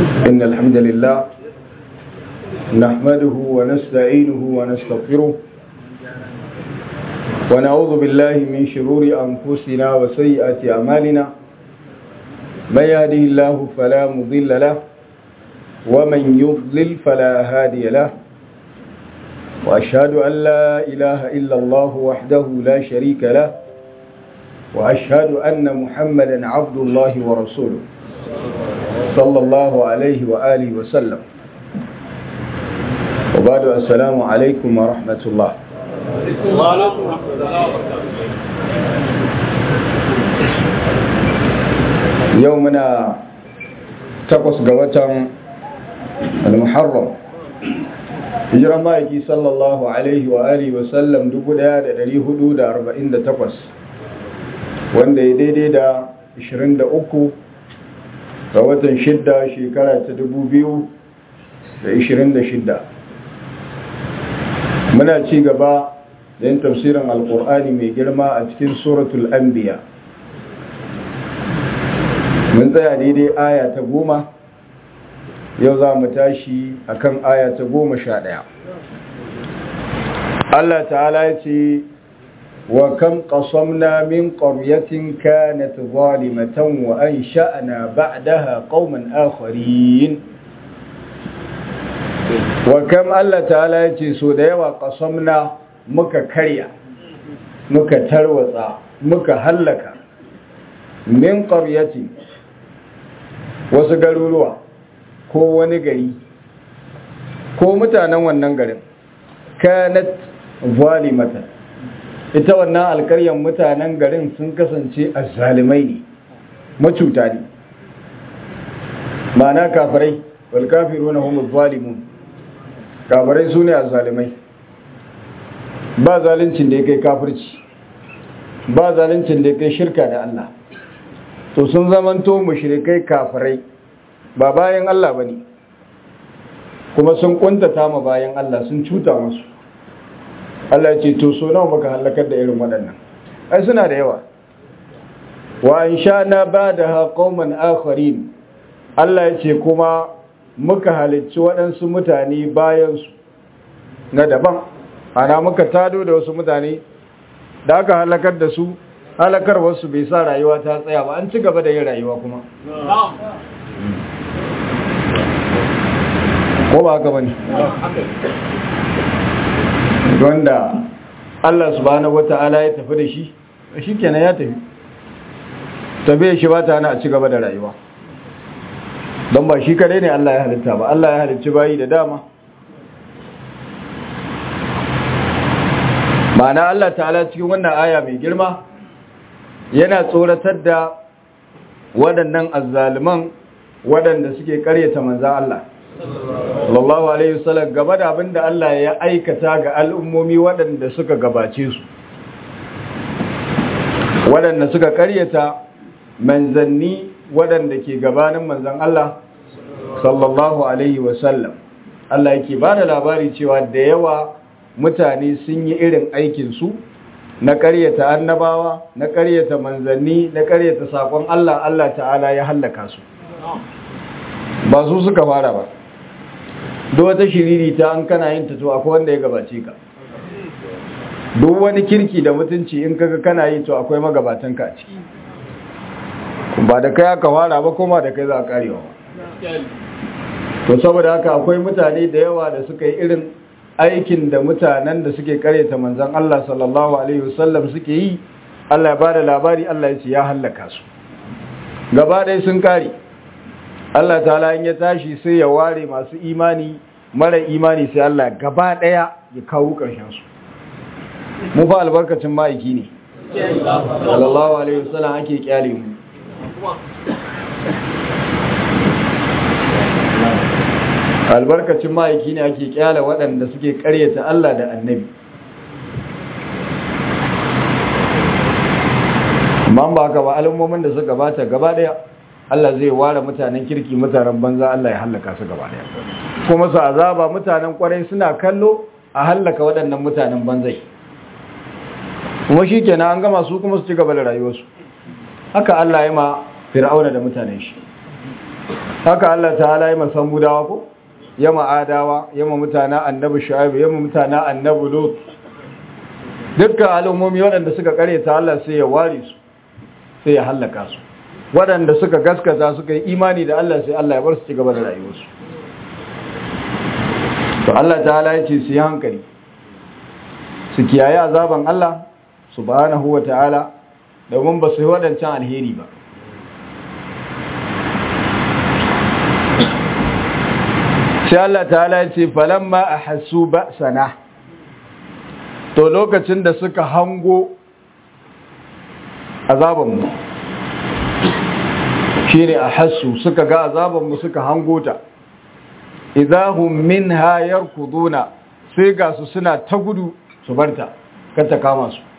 إن الحمد لله نحمده ونستعينه ونستغفره ونعوذ بالله من شرور أنفسنا وسيئات أعمالنا من يهده الله فلا مضل له ومن يضلل فلا هادي له وأشهد أن لا إله إلا الله وحده لا شريك له وأشهد أن محمدا عبد الله ورسوله صلى الله عليه وآله وسلم وبعد السلام عليكم ورحمة الله يومنا تقص قوة المحرم hijiran ma'aiki sallallahu alaihi wa alihi wa sallam 1448 wanda ya daidai da 23 ga watan shidda shekara ta 2026 muna ci gaba da yin tafsirin alkur'ani mai girma a cikin suratul anbiya mun tsaya daidai aya ta goma yau za mu tashi akan aya ta goma sha ɗaya Allah ta'ala ya ce wa kam qasamna min qaryatin kanat zalimatan wa ansha'na ba'daha qauman akharin wa kam Allah ta'ala ya ce so da yawa qasamna muka karya muka tarwatsa muka hallaka min qaryatin wasu garuruwa ko wani gari ko mutanen wannan garin kanat zalimatan ita wannan alkaryan mutanen garin sun kasance azzalimai ne macuta ne ma'ana kafirai wal kafiruna hum zalimun kafirai sune azzalimai ba zalincin da yake kafirci ba zalincin da yake shirka da Allah to sun zamanto mushrikai kafirai ba bayan Allah ba ne kuma sun kuntata ma bayan Allah sun cuta musu Allah ce to so nawa muka halakar da irin waɗannan ai suna da yawa wa in sha na ba da haƙauman akharin Allah ya ce kuma muka halicci waɗansu mutane bayansu na daban ana muka tado da wasu mutane da aka halakar da su halakar wasu bai sa rayuwa ta tsaya ba an ci gaba da yin rayuwa kuma ko ba haka bane wanda Allah subhanahu wata'ala ya tafi da shi shikenan ya tafi tabe shi ba ta hana a ci gaba da rayuwa don ba shi kadai ne Allah ya halitta ba Allah ya halicci bayi da dama ma'ana Allah ta'ala cikin wannan aya mai girma yana tsoratar da waɗannan azzaliman waɗanda suke karyata manzan Allah sallallahu alaihi wasallam gaba da abin da Allah ya aikata ga al'ummomi waɗanda suka gabace su waɗanda suka karyata manzanni waɗanda ke gabanin manzan Allah sallallahu alaihi wasallam Allah yake ba da labari cewa da yawa mutane sun yi irin aikinsu na karyata annabawa na karyata manzanni na karyata sakon Allah Allah ta'ala ya hallaka su ba su suka fara ba duk wata shiriri ta an kana yin ta to akwai wanda ya gabace ka duk wani kirki da mutunci in kaga kana yi to akwai magabatan ka a ciki ba da kai aka fara ba kuma da kai za a karewa to saboda haka akwai mutane da yawa da suka yi irin aikin da mutanen da suke karyata manzon Allah sallallahu alaihi wasallam suke yi Allah ya bada labari Allah ya ce ya hallaka su gaba ɗaya sun kare Allah ta'ala in ya tashi sai ya ware masu imani mara imani sai Allah gaba daya ya kawo karshen su mu fa albarkacin ma'aiki ne sallallahu alaihi wasallam ake kyale mu albarkacin ma'aiki ne ake kyale waɗanda suke karyata Allah da annabi man ba ka ba al'ummomin da suka gabata gaba daya Allah zai ware mutanen kirki mutanen banza Allah ya hallaka su gaba daya kuma su azaba mutanen kwarai suna kallo a hallaka waɗannan mutanen banzai kuma shi kenan an gama su kuma su ci gaba da rayuwarsu haka Allah ya ma fir'auna da mutanen shi haka Allah ta'ala ya masan budawa ko ya ma'adawa ya ma mutana annabi shu'aib ya ma mutana annabi lut dukkan al'ummomi waɗanda suka ta Allah sai ya ware su sai ya hallaka su waɗanda suka gaskata suka yi imani da Allah sai Allah ya bar su ci gaba da rayuwarsu to Allah ta'ala ya ce su yi hankali su kiyaye azaban Allah subhanahu wa ta'ala domin ba su yi waɗancan alheri ba sai Allah ta'ala ya ce falamma a hasu ba sana to lokacin da suka hango azabanmu shi ne a hasu suka ga azabanmu suka hango ta idahun min hayar kuduna sai ga su suna ta gudu su barta kan ta kama su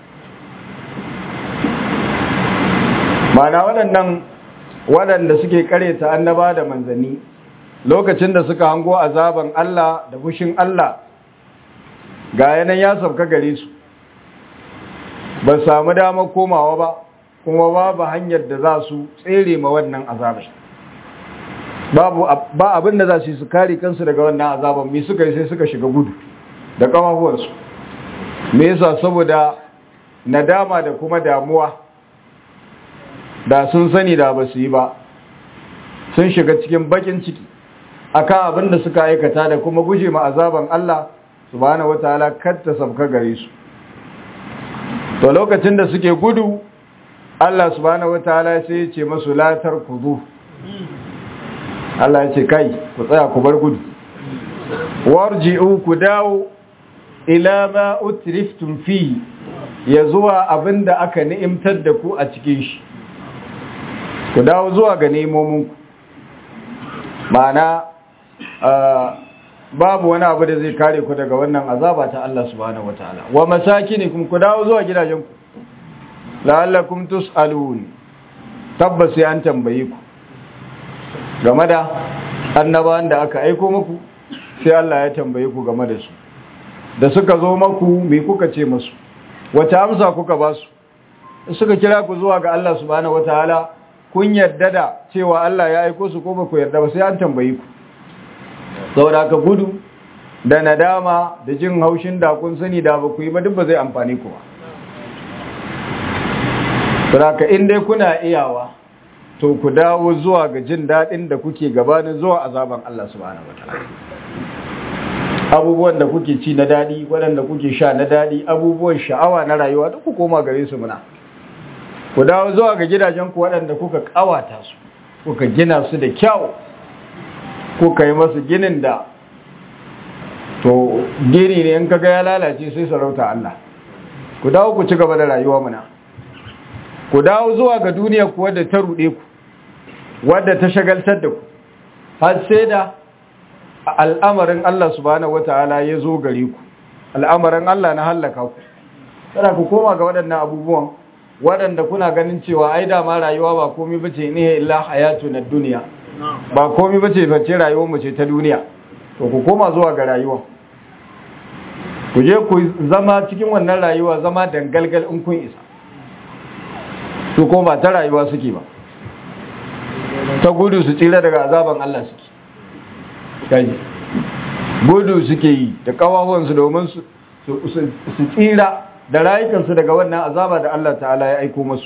mana waɗannan waɗanda suke ta annaba da manzanni lokacin da suka hango azaban Allah da fushin Allah ga yanan ya sauka gare su ba samu damar komawa ba kuma babu hanyar da za su tsere ma wannan azabai babu ba abin da za su yi su kare kansu daga wannan azaban me suka yi sai suka shiga gudu da kamafuwarsu me yasa saboda nadama da kuma damuwa da sun sani da ba su yi ba sun shiga cikin bakin ciki akan abin da suka aikata da kuma guje ma azaban Allah subhanahu wataala kar ta sabka gare su to lokacin da suke gudu Allah subhanahu wataala sai ya ce masu latar kudu Allah ya ce kai ku tsaya ku bar gudu warji'u ku dawo ila ma utriftum fi ya zuwa abinda aka ni'imtar da ku a cikin shi ku dawo zuwa ga nemominku ma'ana babu wani abu da zai kare ku daga wannan azaba ta Allah subhanahu wataala wa masakinikum ku dawo zuwa gidajenku la'allakum tus'alun tabbas sai an tambaye ku game da annabawan da aka aiko muku sai Allah ya tambaye ku game da su da suka zo maku me kuka ce musu wata amsa kuka ba su suka kira ku zuwa ga Allah subhanahu wataala kun yarda da cewa Allah ya aiko su ko ba ku yarda ba sai an tambaye ku saboda ka gudu da nadama da jin haushin da kun sani da ba ku yi ba duk ba zai amfani ku ba saboda in dai kuna iyawa to ku dawo zuwa ga jin daɗin da kuke gabanin zuwa azaban Allah subhanahu wataala abubuwan da kuke ci na daɗi waɗanda kuke sha na daɗi abubuwan sha'awa na rayuwa duk ku koma gare su muna ku dawo zuwa ga gidajenku waɗanda kuka ƙawata su kuka gina su da kyau kuka yi masu ginin da to gini ne in kaga ya lalace sai sarauta Allah ku dawo ku ci gaba da rayuwa muna ku dawo zuwa ga duniya ku wadda ta ruɗe ku wadda ta shagaltar da ku har sai da al'amarin Allah subhanahu wata'ala ya zo gare ku al'amarin Allah na hallaka ku kada ku koma ga waɗannan abubuwan waɗanda kuna ganin cewa ai dama rayuwa ba komai bace ne illa hayatu na duniya ba komai bace bace rayuwar mu ce ta duniya to ku koma zuwa ga rayuwa ku je ku zama cikin wannan rayuwa zama dangalgal in kun isa su ko ba ta rayuwa suke ba ta gudu su tsira daga azaban Allah suke kaji gudu suke yi da kawawansu domin su tsira da rayukansu daga wannan azaba da Allah ta'ala ya aiko masu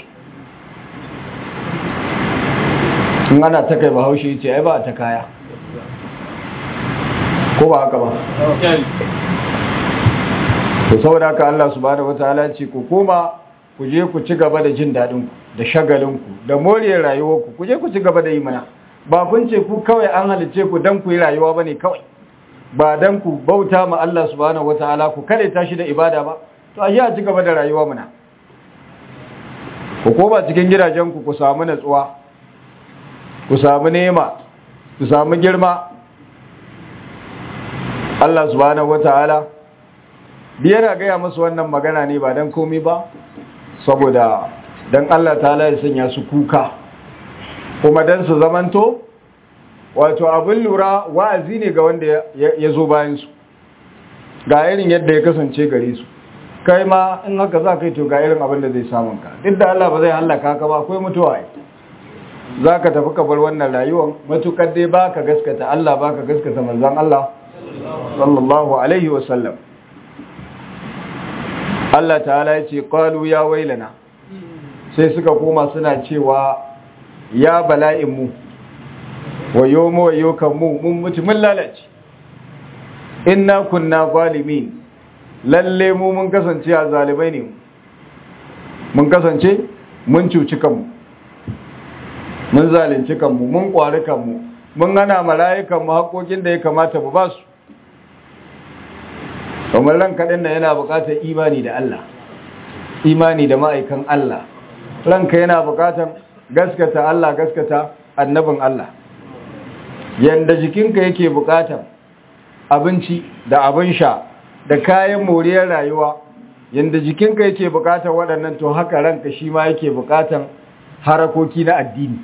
in ana ta kai bahaushe ce ai ba ta kaya ko ba haka ba to saboda haka Allah subhanahu wataala ce ku koma ku je ku ci gaba da jin daɗin ku da shagalin ku da moriyar rayuwar ku ku je ku ci gaba da yi mana ba kun ce ku kawai an halice ku dan ku yi rayuwa bane kawai ba dan ku bauta ma Allah subhanahu wataala ku kare tashi da ibada ba to a a ci gaba da rayuwa muna ku koma cikin gidajenku ku samu natsuwa ku samu nema ku samu girma Allah subhanahu wata'ala biyar gaya musu wannan magana ne ba don komi ba saboda don Allah ta'ala ya sanya su kuka kuma don su zamanto wato abin lura wa'azi ne ga wanda ya zo bayansu ga irin yadda ya kasance gare su kai ma in haka za ka yi to ga irin abin da zai samun ka duk da Allah ba zai hallaka ka ba akwai mutuwa za ka tafi ka bar wannan rayuwar matukar dai ba ka gaskata Allah ba ka gaskata manzan Allah sallallahu alaihi wasallam Allah ta'ala ya ce ƙwalu ya wailana sai suka koma suna cewa ya bala'inmu wayo mu wayo kanmu mun mutu mun lalace inna kunna zalimin lalle mu mun kasance a zalibai ne mun kasance mun cuci kanmu mun zalunci kanmu mun kwari kanmu mun hana mala'ikanmu haƙoƙin da ya kamata mu ba su kamar ran kaɗin da yana buƙatar imani da Allah imani da ma'aikan Allah ranka yana buƙatar gaskata Allah gaskata annabin Allah yanda jikinka yake buƙatar abinci da abin sha da kayan moriyar rayuwa yanda jikinka yake buƙatar waɗannan to haka ranka shi ma yake buƙatar harakoki na addini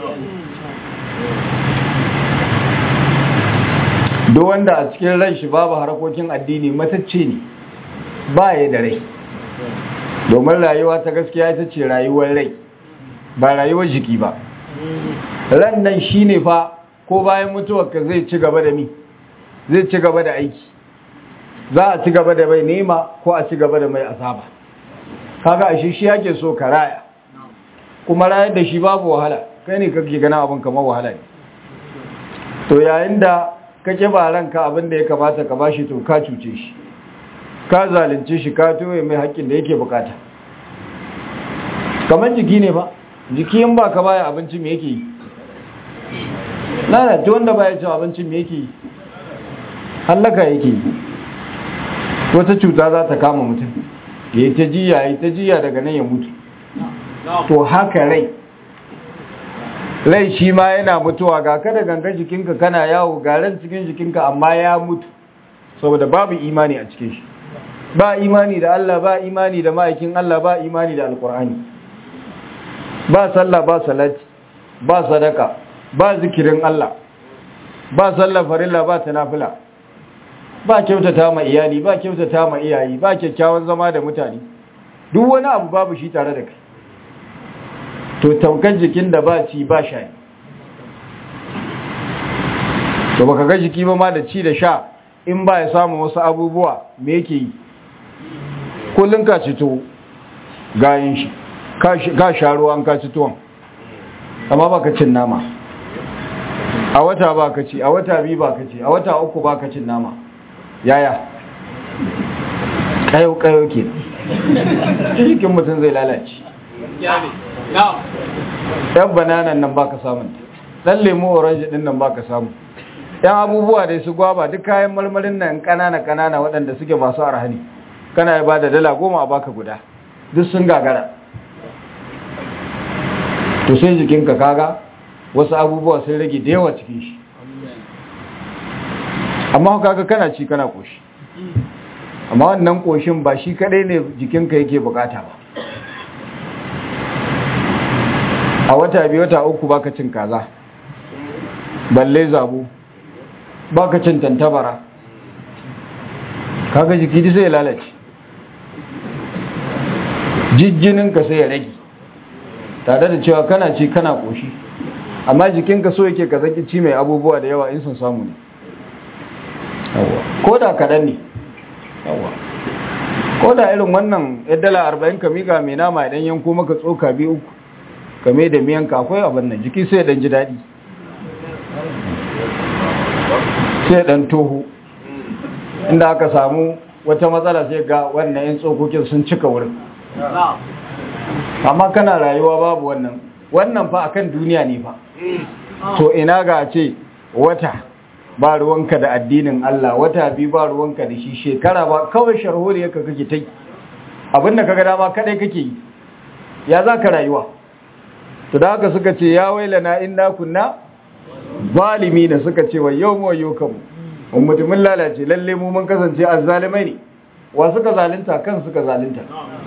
duk wanda a cikin ran shi babu harakokin addini matacce ne ba ya da rai domin rayuwa ta gaskiya ita ce rayuwar rai ba rayuwar jiki ba ran nan shi ne fa ko bayan mutuwarka zai ci gaba da mi zai ci gaba da aiki za a ci gaba da mai nema ko a ci gaba da mai azaba kaga ashe shi yake so ka raya kuma rayar da shi babu wahala kai ne kake gana abin kamar wahala ne to yayin da ka ba ranka abin da ya kamata ka bashi to ka cuce shi ka zalunce shi ka toye mai haƙƙin da yake bukata kamar jiki ne ba jiki in ba ka baya abinci me yake yi lalata wanda baya cin abincin me yake yi hallaka yake yi wata cuta za ta kama mutum ya yi ta jiya ya yi ta jiya daga nan ya mutu to haka rai rai shi ma yana mutuwa ga kada ganga jikinka kana yawo garan cikin jikinka amma ya mutu saboda babu imani a cikin shi ba imani da Allah ba imani da ma'aikin Allah ba imani da alkur'ani ba sallah ba salati ba sadaka ba zikirin Allah ba sallah farilla ba tanafila ba kyautata ma iyali ba kyautata ma iyayi ba kyakkyawan zama da mutane duk wani abu babu shi tare da kai to taukar jikin da ba ci ba sha to baka ga jiki ba ma da ci da sha in ba ya samu wasu abubuwa me yake yi kullum ka ci to gayin shi ka sha ruwan ka ci tuwon amma baka cin nama a wata ba ka ci a wata biyu ba ka ci a wata uku ba ka cin nama yaya kayo kayo ke jikin mutum zai lalace yan bananan nan baka samun dan lemu orange din nan baka samu yan abubuwa da su gwaba duk kayan marmarin nan kanana kanana waɗanda suke masu arhani kana ya bada dala goma a baka guda duk sun gagara to sai jikinka kaga wasu abubuwa sun rage da yawa cikin shi amma kaga kana ci kana koshi amma wannan koshin ba shi kadai ne jikinka yake bukata ba a wata biyu wata uku baka cin kaza balle zabu baka cin tantabara kaga jiki sai ya lalace jijjininka sai ya rage tare da cewa kana ci kana koshi amma jikinka so yake ka zaki ci mai abubuwa da yawa in sun samu ne ko da kaɗan ne ko da irin wannan dala arba'in ka miƙa mai nama idan yanko maka tsoka biyu uku kame da miyanka akwai abin nan jiki sai dan ji daɗi sai dan toho inda aka samu wata matsala sai ga wannan yan tsokokin sun cika wurin amma kana rayuwa babu wannan wannan fa akan duniya ne fa to ina ga ce wata ba ruwanka da addinin Allah wata biyu ba ruwanka da shi shekara ba kawai sharholiyarka kake ta yi abinda kaga dama kadai kake yi ya za ka rayuwa to da haka suka ce ya wailana inna kunna zalimi da suka ce wa yau mu yau kanmu mun mutumin lalace lalle mu mun kasance azzalimai ne wa suka zalunta kan suka zalunta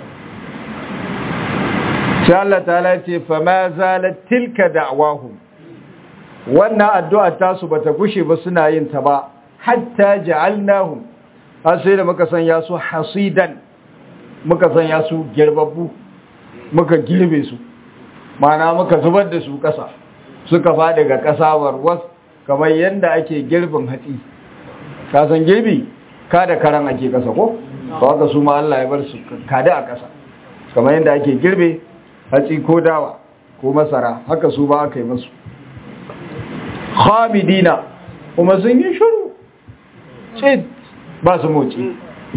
sai Allah ta'ala ce fa ma zalat tilka da'wahum wannan addu'a ta su bata gushe ba suna yin ta ba hatta ja'alnahum har sai da muka sanya su hasidan muka sanya su girbabbu muka girbe su mana muka zubar da su ƙasa suka faɗi ga ƙasa warwas kamar yadda ake girbin hatsi ka san girbi ka da karan ake ƙasa ko ba haka su ma Allah ya bar su kada a ƙasa kamar yadda ake girbe hatsi ko dawa ko masara haka su ba aka yi masu khamidina kuma sun yi shiru ce ba su moci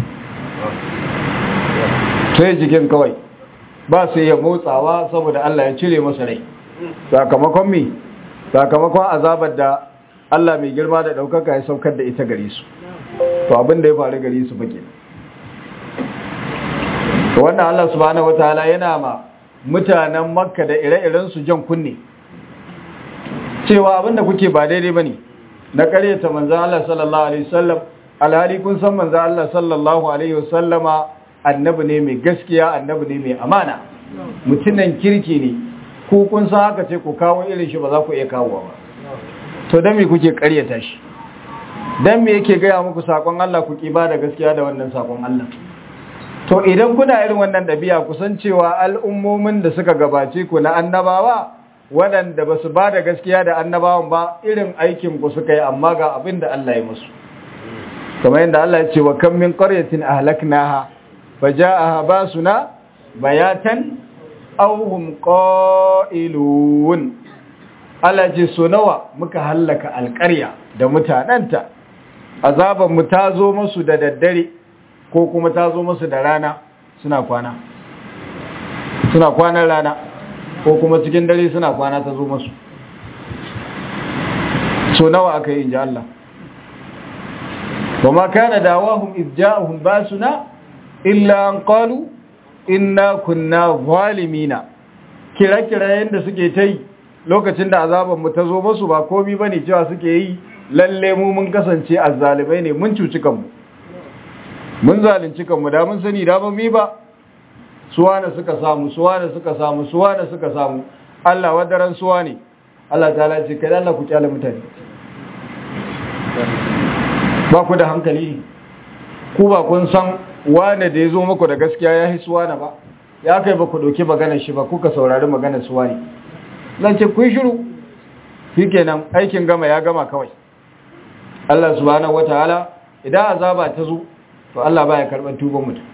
sai jikin kawai ba su iya motsawa saboda Allah ya cire masa rai sakamakon mi sakamakon azabar da Allah mai girma da ɗaukaka ya saukar da ita gare su to abin da ya faru gare su fage wannan Allah subhanahu wataala yana ma mutanen makka da ire-iren su jan kunne cewa abin da kuke ba daidai bane na karyata manzon Allah sallallahu alaihi wasallam alhali kun san manzon Allah sallallahu alaihi wasallama annabi ne mai gaskiya annabi ne mai amana mutunan kirki ne ku kun san haka ce ku kawo irin shi ba za ku iya kawo ba to dan me kuke karyata shi dan me yake gaya muku sakon Allah ku ki ba da gaskiya da wannan sakon Allah to idan kuna irin wannan dabi'a ku san cewa al'ummomin da suka gabace ku na annabawa waɗanda ba su ba da gaskiya da annabawan ba irin aikin ku suka yi amma ga abin da Allah ya musu kamar yadda Allah ya ce wa kam min qaryatin ahlaknaha faja'aha basuna bayatan aw hum qailun Allah ce so nawa muka hallaka alƙarya da mutananta azaban mu ta zo musu da daddare ko kuma ta zo musu da rana suna kwana suna kwanan rana ko kuma cikin dare suna kwana ta zo musu so nawa aka yi inji Allah وما كان دعواهم إذ جاءهم باسنا إلا أن قالوا إنا كنا ظالمين kira-kirayen da suke ta yi lokacin da azabanmu ta zo masu ba komi ba ne cewa suke yi lalle mu mun kasance azzalibai ne mun cuci kanmu mun zalunci kanmu da mun sani da ba mi ba suwa da suka samu suwa da suka samu suwa da suka samu Allah wadaran suwa ne Allah ta ce kai Allah ku kyale mutane ba ku da hankali ku ba kun san wane da ya zo muku da gaskiya ya hisu wane ba ya kai ba ku ɗauki maganar shi ba kuka saurari maganar su wane zan ce kun shiru shi kenan aikin gama ya gama kawai Allah subhanahu wata'ala idan azaba ta zo to Allah baya karɓar tuban mutum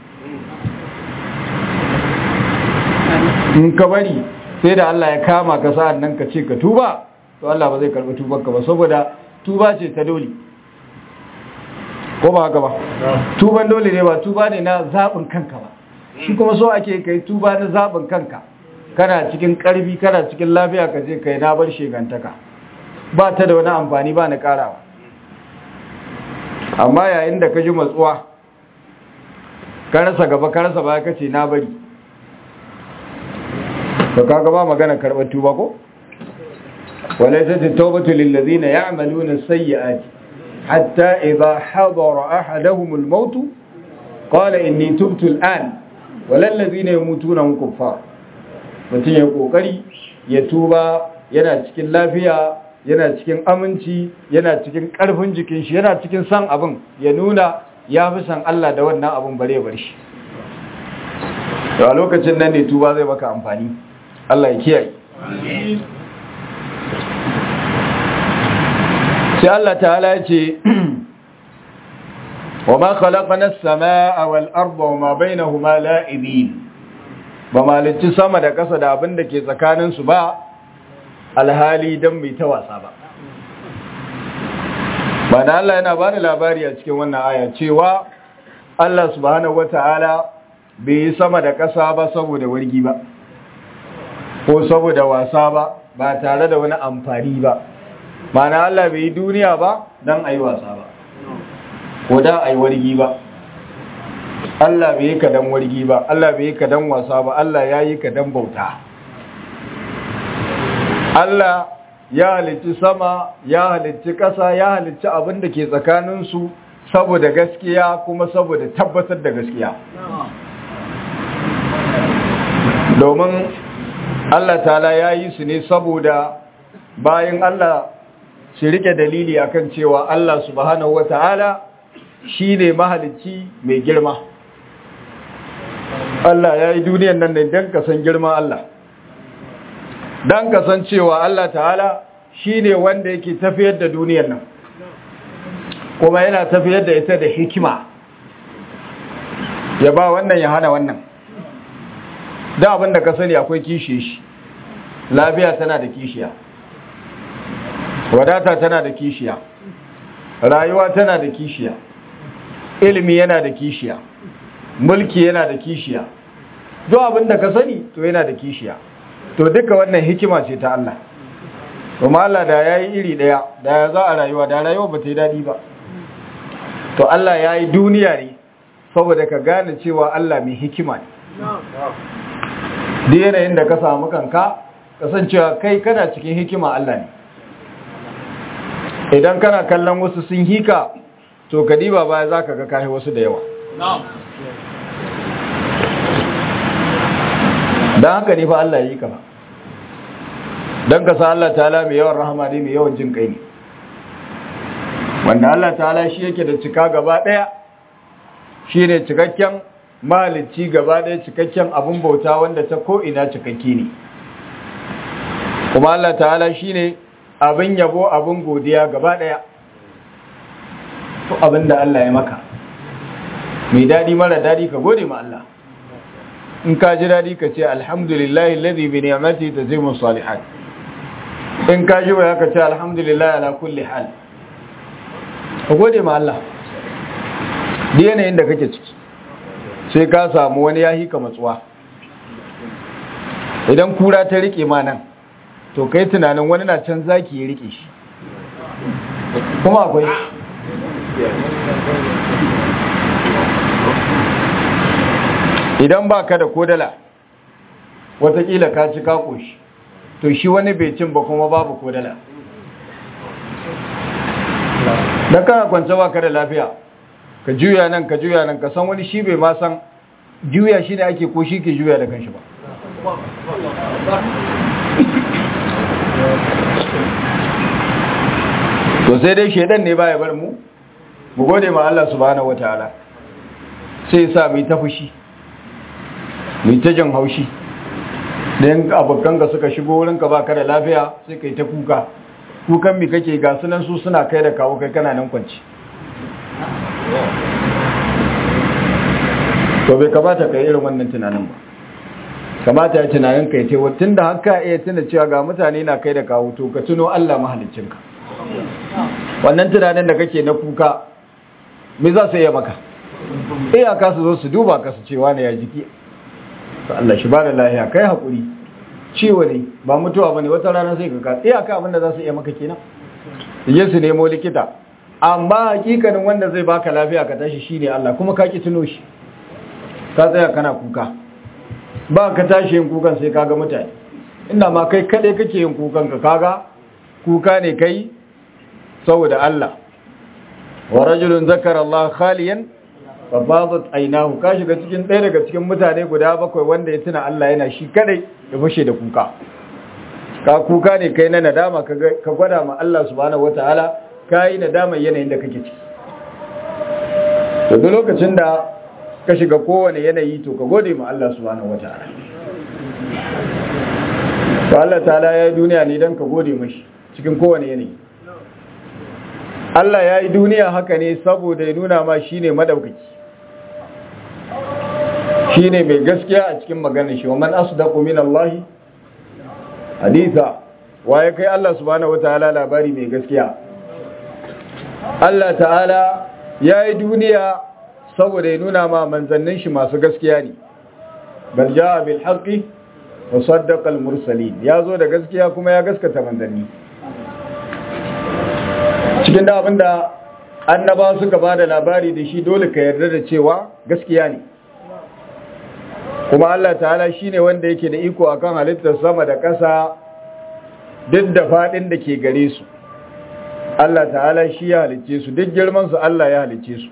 in ka bari sai da Allah ya kama ka sa'an nan ka ce ka tuba to Allah ba zai karɓi tubanka ba saboda tuba ce ta dole ko ba haka ba tuban dole ne ba tuba ne na zaɓin kanka ba shi kuma so ake kai tuba na zaɓin kanka kana cikin ƙarfi kana cikin lafiya ka je kai na bar shegantaka ba ta da wani amfani ba na ƙarawa amma yayin da ka ji matsuwa ka rasa gaba ka rasa baya ka ce na bari to kaga ba magana karɓar tuba ko wala ta tawbatu lil ladina ya'maluna sayyi'ati حتى إذا حضر أحدهم الموت قال إني تبت الآن ولا الذين يموتون هم كفار mutum ya kokari ya tuba yana cikin lafiya yana cikin aminci yana cikin karfin jikin shi yana cikin san abin ya nuna ya fi san Allah da wannan abin bare bar shi a lokacin nan ne tuba zai maka amfani Allah ya kiyaye sai Allah ta'ala ya ce wa ma khalaqna as-samaa wal arda wa ma bainahuma la'ibin ba malici sama da ƙasa da abin da ke tsakanin su ba alhali dan mai ta wasa ba ba da Allah yana bani labari a cikin wannan aya cewa Allah subhanahu wata'ala bai yi sama da ƙasa ba saboda wargi ba ko saboda wasa ba ba tare da wani amfani ba mana Allah bai yi duniya ba don a yi wasa ba ko da a yi wargi ba Allah bai yi ka don wargi ba Allah bai yi ka don wasa ba Allah ya yi ka don bauta Allah ya halicci sama ya halicci ƙasa ya halicci abin da ke tsakaninsu saboda gaskiya kuma saboda tabbatar da gaskiya domin Allah ta'ala ya yi su ne saboda bayan Allah shi rike dalili akan cewa Allah subhanahu wata'ala shine mahalicci mai girma Allah ya yi duniyan nan ne don ka san girma Allah dan kasancewa Allah ta'ala shine wanda yake tafiyar da duniyar nan kuma yana tafiyar da ita da hikima ya ba wannan ya hana wannan da abin da ka sani akwai kishi shi lafiya tana da kishiya wadata tana da kishiya rayuwa tana da kishiya ilimi yana da kishiya mulki yana da kishiya duk abin da ka sani to yana da kishiya to duka wannan hikima ce ta Allah kuma Allah da yayi iri daya da ya za a rayuwa da rayuwa ba ta yi dadi ba to Allah yayi duniya ne saboda ka gane cewa Allah mai hikima ne duk yanayin da ka samu kanka kasancewa kai kana cikin hikima Allah ne idan kana kallon wasu sun hika to kadiba baya za ka ga kayi wasu da yawa don haka ne fa Allah ya yi ka ba don ka sa Allah ta'ala mai yawan rahama ne mai yawan jin kai ne wanda Allah ta'ala shi yake da cika gaba ɗaya shi ne cikakken mahalicci gaba ɗaya cikakken abin bauta wanda ta ko'ina cikakki ne kuma Allah ta'ala shi ne abin yabo abin godiya gaba ɗaya to abin da Allah ya maka mai daɗi mara daɗi ka gode ma Allah in ka ji daɗi ka ce alhamdulillahi ladhi bi ni'mati tazimu salihat in ka ji waya ka ce alhamdulillahi ala kulli hal ka gode ma Allah da yanayin da kake ciki sai ka samu wani yahi ka matsuwa idan kura ta rike ma nan to kai tunanin wani na can zaki ya rike shi kuma akwai idan ba ka da kodala watakila ka ci kakoshi to shi wani bai cin ba kuma babu kodala don kana kwance ba ka da lafiya ka juya nan ka juya nan ka san wani shi bai ma san juya shi ne ake ko shi ke juya da kanshi ba to sai dai shaidan ne baya bar mu mu gode ma Allah subhanahu wataala sai ya sa mu ta fushi mu ta jin haushi dan abokan ka suka shigo wurin ka baka da lafiya sai kai ta kuka kukan mi kake ga sunan su suna kai da kawo kai kana nan kwanci to bai kamata kai irin wannan tunanin ba kamata ya tunanin kai ce tun da haka iya tuna cewa ga mutane na kai da kawo to ka tuno Allah mahaliccinka wannan tunanin da kake na kuka me za su iya maka iyaka su zo su duba ka su cewa ne ya jiki to Allah shi ba da lahiya kai hakuri ciwo ne ba mutuwa bane wata rana sai ka ka iyaka abin da za su iya maka kenan je su nemo likita amma hakikanin wanda zai baka lafiya ka tashi shine Allah kuma ka ki tuno shi ka tsaya kana kuka ba ka tashi yin kukan sai kaga mutane inda ma kai kadai kake yin kukan ka kaga kuka ne kai saboda Allah wa rajulun zakara Allah khaliyan fa fadat aynahu ka shiga cikin ɗaya daga cikin mutane guda bakwai wanda ya tuna Allah yana shi kadai ya fashe da kuka ka kuka ne kai na nadama ka gwada ma Allah subhanahu wataala kai nadama yanayin da kake ciki to duk lokacin da ka shiga kowane yanayi to ka gode ma Allah subhanahu wataala to Allah ta'ala ya yi duniya ne don ka gode mashi cikin kowane yanayi Allah ya yi duniya haka ne saboda ya nuna ma shi ne madaukaki shi ne mai gaskiya a cikin maganin shi wa man asdaqu min Allah haditha waye kai Allah subhanahu wataala labari mai gaskiya Allah ta'ala ya yi duniya saboda ya nuna ma manzannin shi masu gaskiya ne bal jaa bil haqqi wa saddaqa al mursalin ya zo da gaskiya kuma ya gaskata manzanni cikin da abinda annaba suka bada labari da shi dole ka yarda da cewa gaskiya ne kuma Allah ta'ala shine wanda yake da iko akan halittar sama da ƙasa duk da fadin da ke gare su Allah ta'ala shi ya halicce su duk girman su Allah ya halicce su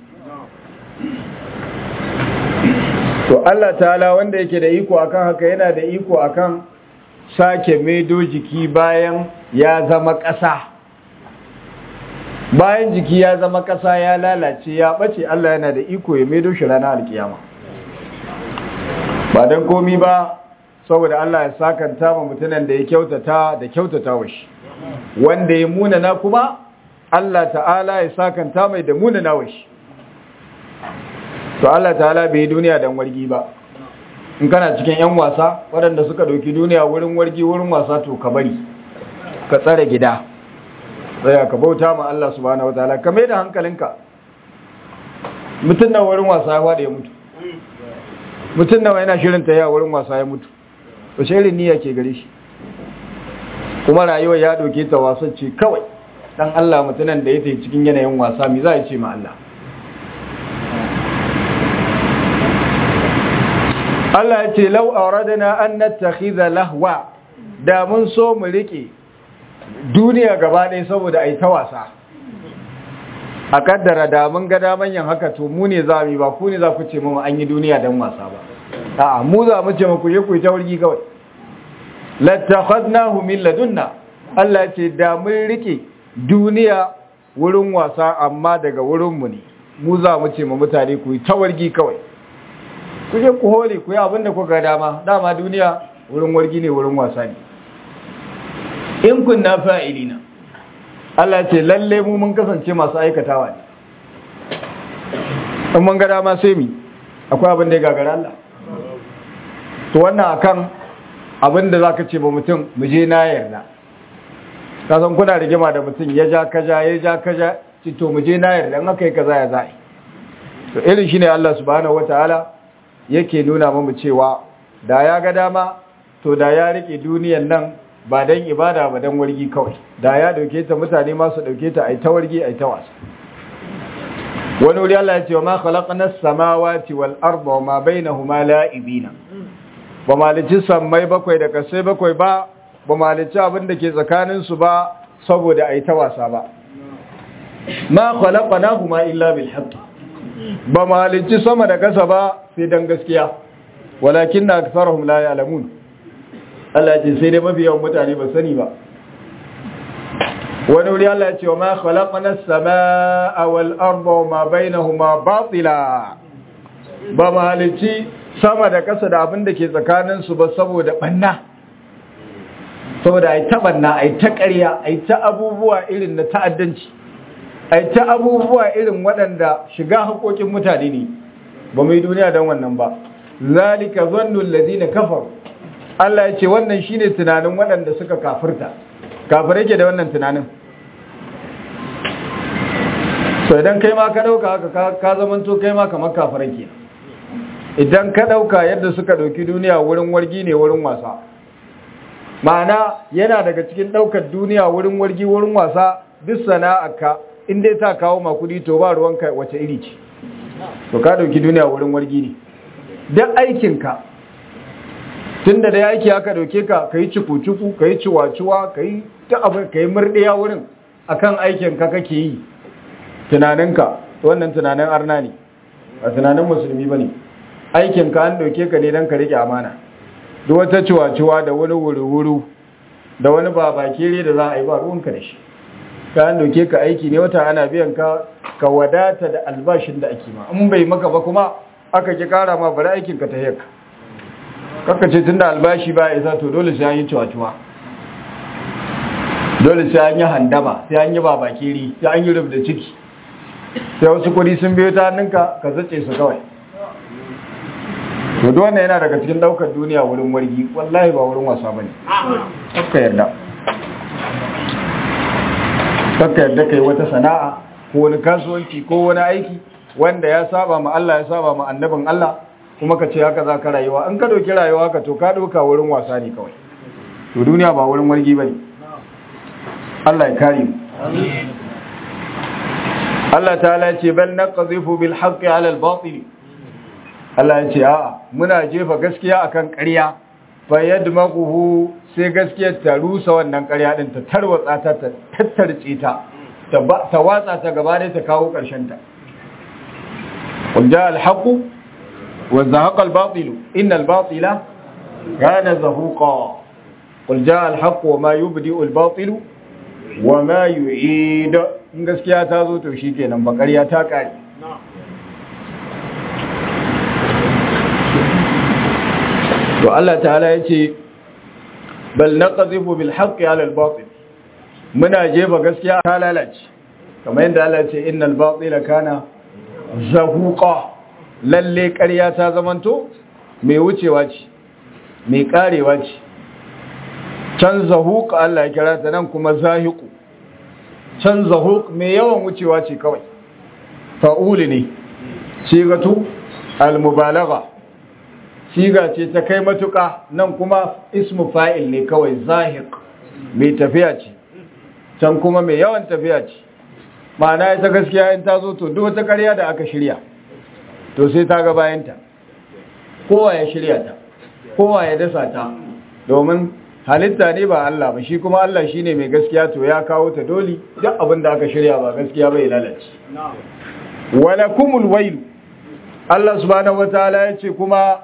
to Allah ta'ala wanda yake da iko akan haka yana da iko akan sake maido jiki bayan ya zama ƙasa bayan jiki ya zama ƙasa ya lalace ya ɓace Allah yana da iko ya maido shi ranar alkiyama ba don komi ba saboda Allah ya sakanta ma mutunan da ya kyautata da kyautata wa shi wanda ya munana kuma Allah ta'ala ya sakanta mai da munana wa shi to Allah ta'ala bai yi duniya dan wargi ba in kana cikin yan wasa waɗanda suka ɗauki duniya wurin wargi wurin wasa to ka bari ka tsare gida tsaya ka bauta ma Allah subhanahu wataala ka mai da hankalinka mutum na wurin wasa ya faɗi ya mutu mutum nawa yana shirin ta ya wurin wasa ya mutu to shirin niyya ke gare shi kuma rayuwar ya ɗauke ta wasan ce kawai dan Allah mutunan da ya tafi cikin yanayin wasa mi za ya ce ma Allah Allah ya ce lau auradana an nattakhidha lahwa da mun so mu rike duniya gaba ɗaya saboda ai ta wasa a kaddara da mun ga daman yin haka to mu ne za mu yi ba ku ne za ku ce mu an yi duniya dan wasa ba a'a mu za mu ce muku je ku yi ta wurgi kawai lattakhadnahu min ladunna Allah ya ce da mun rike duniya wurin wasa amma daga wurin mu ne mu za mu ce mu mutane ku yi ta wargi kawai ku je ku hore ku yi abin da kuka dama dama duniya wurin wargi ne wurin wasa ne in kunna fa'ilina Allah ce lalle mu mun kasance masu aikatawa ne in mun ga dama sai mi akwai abin da ya gagara Allah to wannan akan abin da zaka ce ba mutum mu je na yarda ka san kuna rigima da mutum ya ja kaja ya ja kaja ci to mu je na yarda in aka yi kaza ya za'i to irin shine Allah subhanahu wataala yake nuna mu cewa da ya ga dama to da ya rike duniyan nan ba dan ibada ba dan wargi kawai da ya dauke ta mutane ma su dauke ta ai ta wargi ai ta wasa wani wuri Allah ya ce wa ma khalaqna as-samawati wal arda wa ma bainahuma la'ibina ba malici sammai bakwai da kasai bakwai ba ba malici abin da ke tsakanin su ba saboda ai ta wasa ba ma khalaqnahuma illa bil haqq ba malici sama da kasa ba sai dan gaskiya walakin na aktharuhum la ya'lamun Allah ce sai dai mafi yawan mutane ba sani ba wani wuri Allah ya ce wa ma khalaqna as-samaa wal arda wa ma bainahuma batila ba malici sama da kasa da abin da ke tsakanin su ba saboda banna saboda ai ta banna ai ta ƙarya ai ta abubuwa irin na ta'addanci ai ta abubuwa irin waɗanda shiga haƙoƙin mutane ne ba mu yi duniya don wannan ba zalika zannu allazina kafaru Allah ya ce wannan shine tunanin waɗanda suka kafirta kafirai ke da wannan tunanin so idan kai ma ka ɗauka haka ka zamanto kai ma kamar kafirai ke idan ka ɗauka yadda suka ɗauki duniya wurin wargi ne wurin wasa ma'ana yana daga cikin ɗaukar duniya wurin wargi wurin wasa duk sana'arka in dai ta kawo makudi to ba ruwanka wace iri ce to ka ɗauki duniya wurin wargi ne duk aikinka tun da dai aiki aka dauke ka ka yi ciku-ciku ka yi ciwa-ciwa ka yi ta abu ka yi murɗiya wurin akan aikin ka kake yi tunaninka wannan tunanin arna ne a tunanin musulmi ba ne aikin ka an dauke ka ne don ka rike amana duk wata ciwa-ciwa da wani wuri-wuri da wani babakere da za a yi ba ruwanka da shi ka an dauke ka aiki ne wata ana biyan ka ka wadata da albashin da ake ma in bai maka ba kuma aka ki kara ma bari aikin ka ta heka kaka ce tun da albashi ba isa to dole sai an yi cuwa-cuwa dole sai an yi handama sai an yi babakiri sai an yi rub da ciki sai wasu kudi sun biyo ta hannunka ka zace su kawai to wannan yana daga cikin daukar duniya wurin wargi wallahi ba wurin wasa bane kakka yarda kakka yarda kai wata sana'a ko wani kasuwanci ko wani aiki wanda ya saba ma Allah ya saba ma annabin Allah kuma ka ce haka za ka rayuwa in ka ɗauki rayuwa ka to ka ɗauka wurin wasa ne kawai to duniya ba wurin wargi ba ne Allah ya kare mu Allah ta'ala ce bal naqdhifu bil haqqi 'ala al batil Allah ya ce a'a muna jefa gaskiya akan ƙarya fa yadmaghu sai gaskiyar ta rusa wannan ƙarya din ta tarwatsa ta ta tattarce ta ta watsa ta gaba da ta kawo ƙarshen ta qul ja'a al haqqu وزهق الباطل إن الباطل كان زهوقا قل جاء الحق وما يبدئ الباطل وما يعيد in gaskiya ta zo to shi kenan bakariya ta kare to Allah ta'ala ya ce bal naqdhifu bil haqqi 'ala al batil muna jefa gaskiya ta lalace kamar yadda Allah ya ce innal batila kana zahuqa lalle ƙarya ta zamanto mai wucewa ce mai karewa ce can zahuq Allah ya kira ta nan kuma zahiqu can zahuq mai yawan wucewa ce kawai fa'uli ne sigatu al-mubalagha siga ce ta kai matuƙa nan kuma ismu fa'il ne kawai zahiq mai tafiya ce can kuma mai yawan tafiya ce ma'ana ita gaskiya in ta zo to duk wata ƙarya da aka shirya to sai ta ga bayanta kowa ya shirya ta kowa ya dasa ta domin halitta ne ba Allah ba shi kuma Allah shine mai gaskiya to ya kawo ta doli duk abin da aka shirya ba gaskiya bai lalace walakumul wailu Allah subhanahu wataala ya ce kuma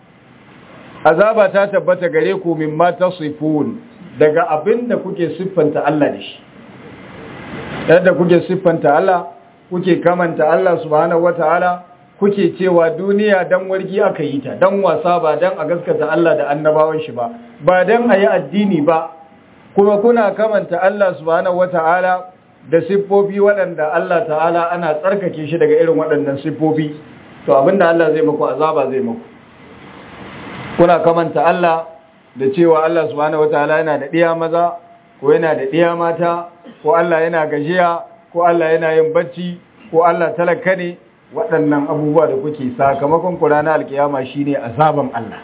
azaba ta tabbata gare ku mimma tasifun daga abin da kuke siffanta Allah da shi yadda kuke siffanta Allah kuke kamanta Allah subhanahu wataala kuke cewa duniya dan wargi aka yi ta dan wasa ba dan a gaskata Allah da annabawan shi ba ba dan a yi addini ba kuma kuna kamanta Allah subhanahu wataala da siffofi waɗanda Allah ta'ala ana tsarkake shi daga irin waɗannan siffofi to abinda Allah zai muku azaba zai muku kuna kamanta Allah da cewa Allah subhanahu wataala yana da ɗiya maza ko yana da ɗiya mata ko Allah yana gajiya ko Allah yana yin bacci ko Allah talaka ne waɗannan abubuwa da kuke sakamakon ku ranar alkiyama shine azaban Allah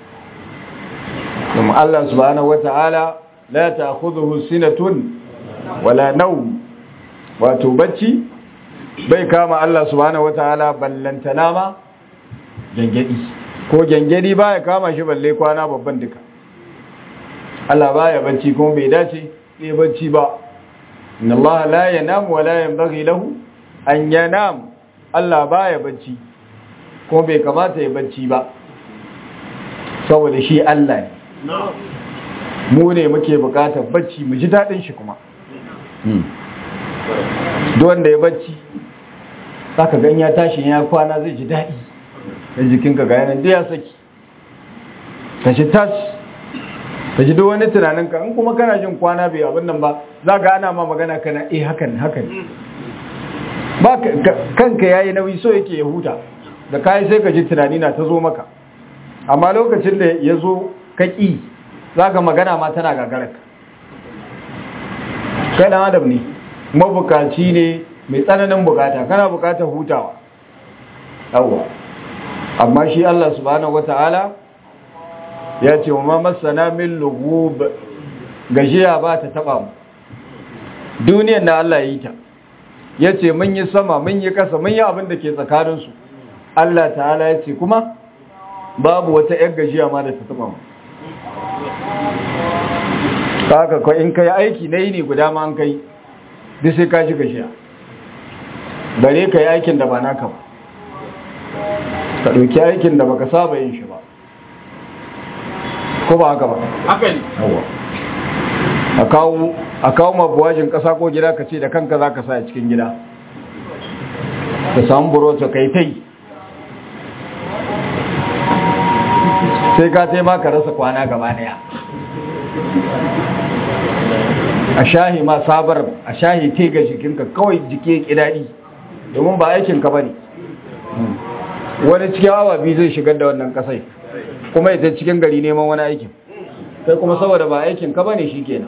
kuma Allah subhanahu wataala la ta'khudhuhu sinatun wala nawm wato bacci bai kama Allah subhanahu wataala ballantana ma gengedi ko gengedi baya kama shi balle kwana babban duka Allah baya bacci kuma bai dace bai bacci ba inna Allah la yanam wa la yanbaghi lahu an yanam Allah baya bacci kuma bai kamata ya bacci ba saboda shi Allah ne mu ne muke bukatar bacci mu ji dadin shi kuma duk wanda ya bacci zaka gan ya tashi ya kwana zai ji dadi da jikinka ga yanan da ya saki ka ci tas ka ji duk wani tunaninka in kuma kana jin kwana bai abin nan ba za ka ana ma magana kana eh hakan hakan ba kanka yayi nauyi so yake ya huta da kai sai ka ji tunani na ta zo maka amma lokacin da ya zo ka ƙi za ka magana ma tana gagararka kai ɗan adam ne mabukaci ne mai tsananin bukata kana bukatar hutawa yawwa amma shi Allah subhanahu wata'ala ya ce wa masana min lugub gajiya ba ta taba mu duniyar da Allah ya yi ta ya ce mun yi sama mun yi kasa mun yi abin da ke tsakaninsu Allah ta'ala ya ce kuma babu wata ‘yar gajiya ma da ta taba mu haka ko in kai aiki na yi ne guda ma an kai duk sai ka ji gajiya bare ka yi aikin da ba naka ba ka ɗauki aikin da baka saba yin shi ba ko ba haka ba haka ne a kawo a kawo mabuwajin ƙasa ko gida ka ce da kanka za ka sa a cikin gida ka samu burota kai ta yi sai ka taimaka rasa kwana gaba daya a shahi ma sabar a shahi te ga jikinka kawai jiki ya daɗi domin ba aikinka ba ne wani cikin awa biyu zai shigar da wannan kasai kuma ita cikin gari neman wani aikin kai kuma saboda ba aikinka ba ne shi kenan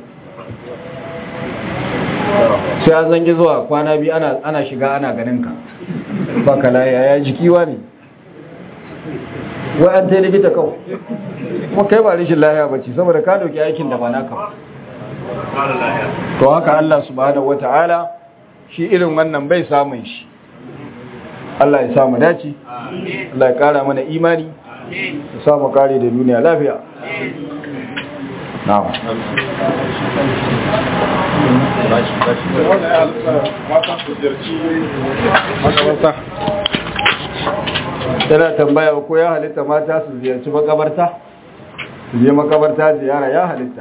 sai an zangi zuwa kwana biyu ana shiga ana ganinka ba ka laye ya jikiwa ne wai an ta likita kawai kuma kai ba rishin lahiya ba ce saboda ka dauki aikin da ba naka ba to haka Allah subhanahu wata'ala shi irin wannan bai samun shi Allah ya samu dace Allah ya kara mana imani ya samu kare da duniya lafiya na'am tana tambaya ko ya halitta mata su ziyarci makabarta su je makabarta ziyara ya halitta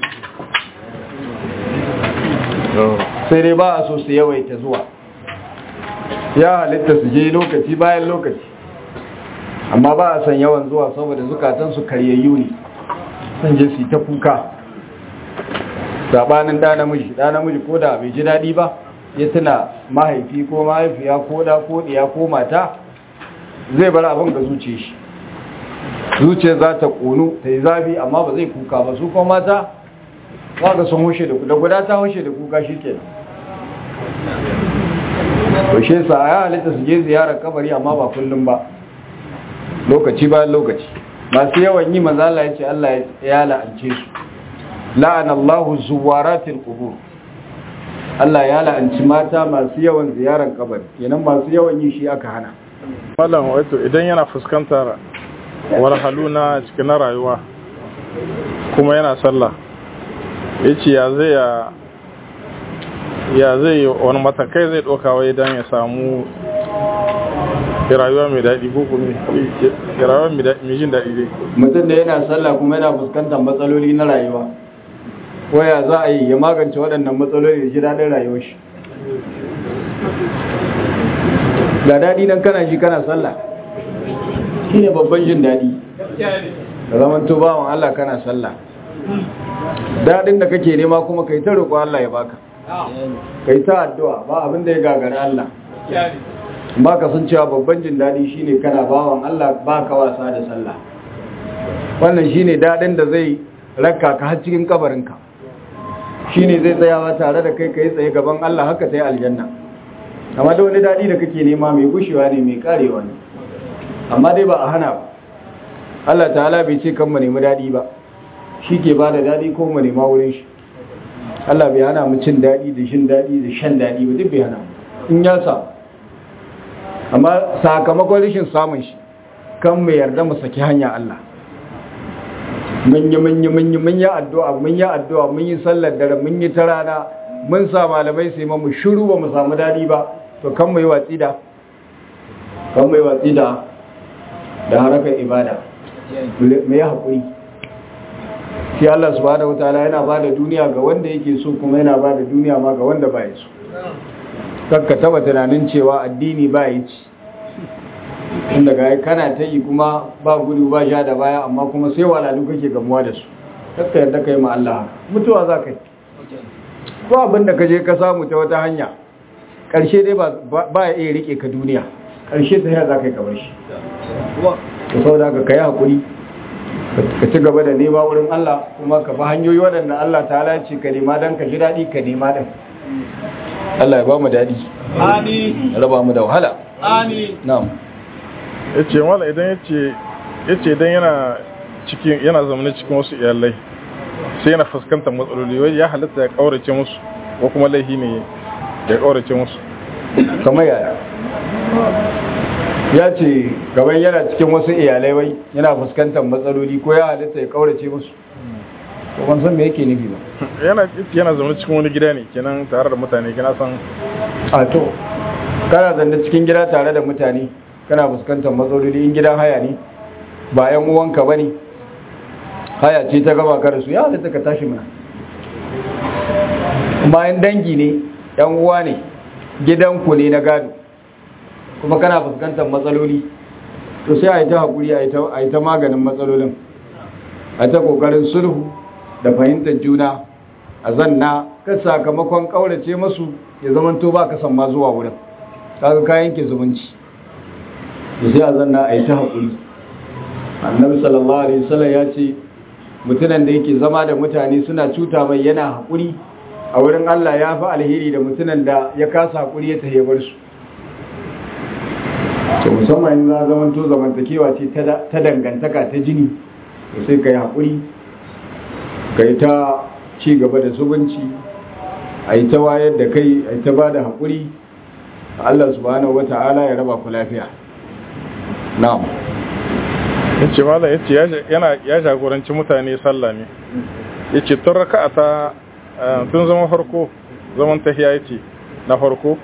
sai dai ba a so su yawaita zuwa ya halitta su je lokaci bayan lokaci amma ba a san yawan zuwa saboda zukatan su karyayyu ne sun je su ta kuka sabanin da namiji da namiji ko da bai ji daɗi ba ya tuna mahaifi ko mahaifiya ko da ko ɗiya ko mata zai bar abin ga zuciya shi zuciya za ta ƙonu ta yi zafi amma ba zai kuka ba su kuma mata za ka sun hushe da guda ta hushe da kuka shi ke nan shi sa ya halitta su je ziyarar kabari amma ba kullum ba lokaci bayan lokaci masu yawan yi manzala ya ce Allah ya la'ance su la'anallahu zuwaratil qubur Allah ya la'anci mata masu yawan ziyarar kabari kenan masu yawan yi shi aka hana Malam wato idan yana fuskantar walhalu na cikin na rayuwa kuma yana sallah yace ya zai ya ya zai wani matakai zai ɗauka wai don ya samu rayuwa mai daɗi ko kuma rayuwa mai jin daɗi dai mutum da yana sallah kuma yana fuskantar matsaloli na rayuwa waya za a yi ya magance waɗannan matsaloli da ji daɗin rayuwar shi ga daɗi don kana shi kana sallah shi ne babban jin daɗi da zaman to bawan Allah kana sallah daɗin da kake nema kuma kai ta roƙo Allah ya baka kai ta addu'a ba abin da ya gagari Allah ba ka sun cewa babban jin daɗi shine kana bawan Allah ba ka wasa da sallah wannan shine daɗin da zai raka ka har cikin kabarinka shine zai tsayawa tare da kai kai tsaye gaban Allah haka ta yi aljanna amma da wani daɗi da kake nema mai gushewa ne mai karewa ne amma dai ba a hana ba Allah ta'ala bai ce kan mu nemi daɗi ba shi ke ba da daɗi ko mu nema wurin shi Allah bai hana mu cin daɗi da shin daɗi da shan daɗi ba duk bai hana in ya samu amma sakamakon rashin samun shi kan mu yarda mu saki hanya Allah mun yi mun yi mun yi mun yi addu'a mun yi addu'a mun yi sallar dare mun yi ta rana mun sa malamai sai mu shiru ba mu samu daɗi ba to kan mu yi watsi da kan mu yi watsi da da harakar ibada mu yi haƙuri shi Allah subhanahu wataala yana ba da duniya ga wanda yake so kuma yana ba da duniya ma ga wanda ba ya so kakka taba tunanin cewa addini ba yi ci inda ga kana ta yi kuma ba gudu ba sha da baya amma kuma sai walalu kake gamuwa da su kakka yadda kai ma Allah mutuwa za ka yi ko abin da ka je ka samu ta wata hanya ƙarshe dai ba ya iya rike ka duniya ƙarshe ta yaya za ka yi kamar shi ka sau da ka yi haƙuri ka ci gaba da nema wurin Allah kuma ka fi hanyoyi waɗanda Allah ta halarci ka nema don ka ji daɗi ka nema ɗin Allah ya ba mu daɗi Amin. raba mu da wahala Amin. na'am yace mala idan yace yace idan yana cikin yana zamanin cikin wasu iyalai sai yana fuskantar matsaloli wai ya halatta ya kaurace musu ko kuma laihi ne ya kaurace musu kamar yaya ya ce gaban yana cikin wasu iyalai wai yana fuskantar matsaloli ko ya halitta ya kaurace musu ko ban san me yake nufi ba yana yana zamanin cikin wani gida ne kenan tare da mutane kina san a to kana zanne cikin gida tare da mutane kana fuskantar matsaloli in gidan haya ne ba yan uwanka ba ne haya ce ta gaba ka da su ya halitta ka tashi mana kuma yan dangi ne yan uwa ne gidanku ne na gado kuma kana fuskantar matsaloli to sai a yi ta haƙuri a yi ta maganin matsalolin a ta ƙoƙarin sulhu da fahimtar juna a zanna kan sakamakon ƙaurace masu ya zamanto ba ka san ma zuwa wurin kaga kayan ke zumunci to sai a zanna a yi ta haƙuri annabi sallallahu alaihi wasallam ya ce mutumin da yake zama da mutane suna cuta mai yana haƙuri a wurin Allah ya fi alheri da mutumin da ya kasa haƙuri ya tahe bar su to musamman in za zaman to zamantakewa ce ta dangantaka ta jini to sai ka yi haƙuri ka yi ta ci gaba da zubanci a yi ta wayar da kai a yi ta ba da haƙuri Allah subhanahu wata'ala ya raba ku lafiya na'am yace mala yace yana ya jagoranci mutane sallah ne yace tun raka'a ta tun zaman farko zaman tahiya yace na farko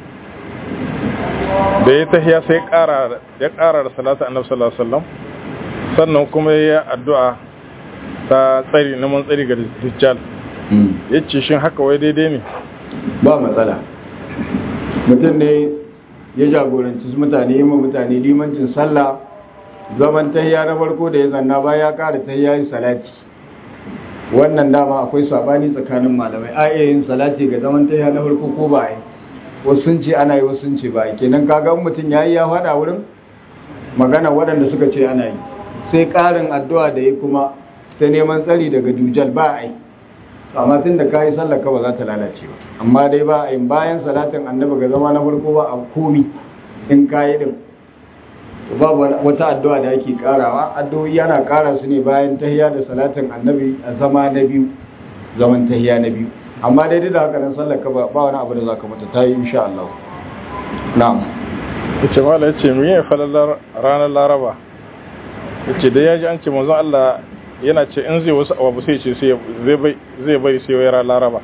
da ya tahiya sai ya ƙara da salatu annabi sallallahu alaihi wasallam sannan kuma ya addu'a ta tsari na mun tsari ga dajjal yace shin haka wai daidai ne ba matsala mutum ne ya jagoranci mutane yi mutane limancin sallah zaman tahiya na farko da ya zanna ba ya ƙara tahiya yi salati wannan dama akwai sabani tsakanin malamai a iya yin salati ga zaman tahiya na farko ko ba yi wasu sun ce ana yi wasu sun ce ba yi kenan kaga mutum ya yi ya faɗa wurin magana waɗanda suka ce ana yi sai ƙarin addu'a da ya kuma ta neman tsari daga dujal ba a yi amma tun da ka yi sallaka ba za ta lalace ba amma dai ba a yi bayan salatin annabi ga zama na farko ba a komi in ka yi din babu wata addu'a da ake karawa addu'o'i yana kara su ne bayan tahiya da salatin annabi a zama na biyu zaman tahiya na biyu amma dai da haka nan sallaka ba ba wani abu da zaka mata tayi insha Allah na'am yace mala yace mu yin falalar ranar laraba yace da yaji an ce manzon Allah yana ce in zai wasu abu sai ce sai zai bai zai bari sai ranar laraba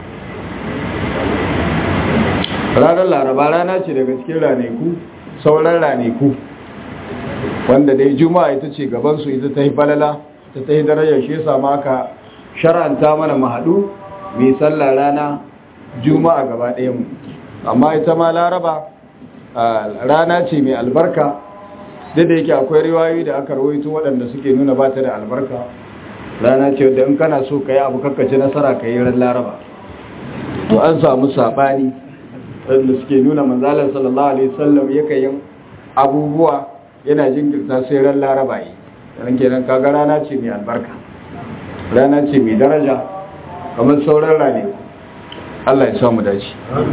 ranar laraba rana ce daga cikin ranaku sauran ranaku wanda dai juma'a ita ce gabansu ita ta yi falala ta ta yi darajar shi yasa ma aka shar'anta mana mahadu mai sallah rana juma'a gaba ɗaya mu amma ita ma laraba rana ce mai albarka duk da yake akwai riwayoyi da aka rawaito waɗanda suke nuna ba ta da albarka rana ce wadda in kana so ka yi abu kakkace nasara ka yi ran laraba to an samu saɓani wanda suke nuna manzalar sallallahu alaihi wasallam yakan yin abubuwa yana jinkirta sai ran laraba yi ran kenan kaga rana ce mai albarka rana ce mai daraja kamar sauran rane Allah ya samu dace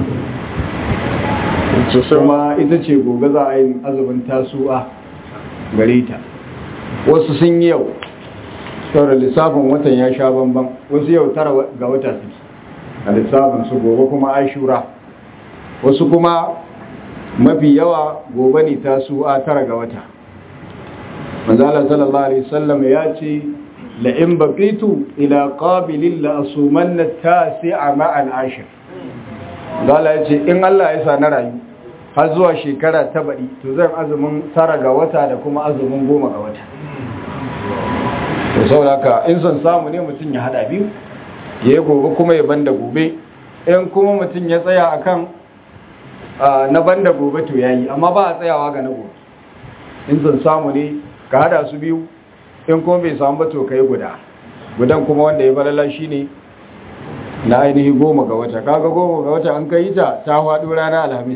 kuma ita ce gobe za a yi azumin tasu'a gare ta wasu sun yi yau saboda lissafin watan ya sha bamban wasu yau tara ga wata suke a lissafin su gobe kuma ashura wasu kuma mafi yawa gobe ne ta su a tara ga wata manzala sallallahu alaihi wasallam ya ce la in baqitu ila qabilin la asumanna tasi'a ma al ashir zala ya ce in Allah ya sa na rayu har zuwa shekara ta baɗi to zan azumin tara ga wata da kuma azumin goma ga wata to saboda haka in son samu ne mutum ya hada biyu ya yi gobe kuma ya banda gobe in kuma mutum ya tsaya akan na banda gobe to yayi amma ba a tsayawa ga na gobe in sun samu ne ka hada su biyu in kuma bai samu ba to kai guda gudan kuma wanda ya balala shine na ainihi goma ga wata kaga goma ga wata an kai ta ta faɗo rana alhamis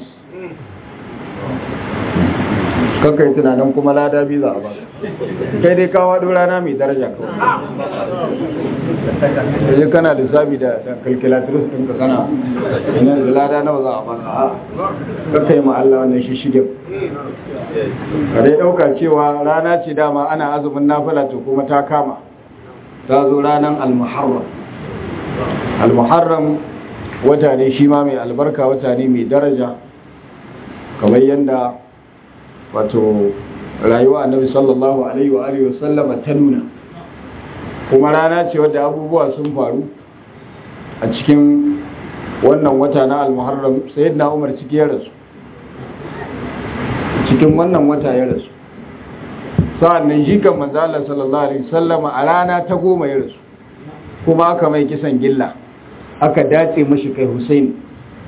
kanka yi tunanin kuma lada biyu za a ba kai dai ka faɗo rana mai daraja kawai da kana lissafi da calculatrice ɗinka kana ina da lada nawa za a baka a ka yi Allah wannan shi shige ka dai ɗauka cewa rana ce dama ana azumin nafila to kuma ta kama ta zo ranar almuharram almuharram wata ne shi ma mai albarka wata ne mai daraja kamar yadda wato rayuwa annabi sallallahu alaihi wa alihi wasallama ta nuna kuma rana ce wadda abubuwa sun faru a cikin wannan wata na al-muharram sayyidina umar ciki ya rasu cikin wannan wata ya rasu sa'annan jikan manzo Allah sallallahu alaihi wasallama a rana ta goma ya rasu kuma aka mai kisan gilla aka dace mashi kai Hussein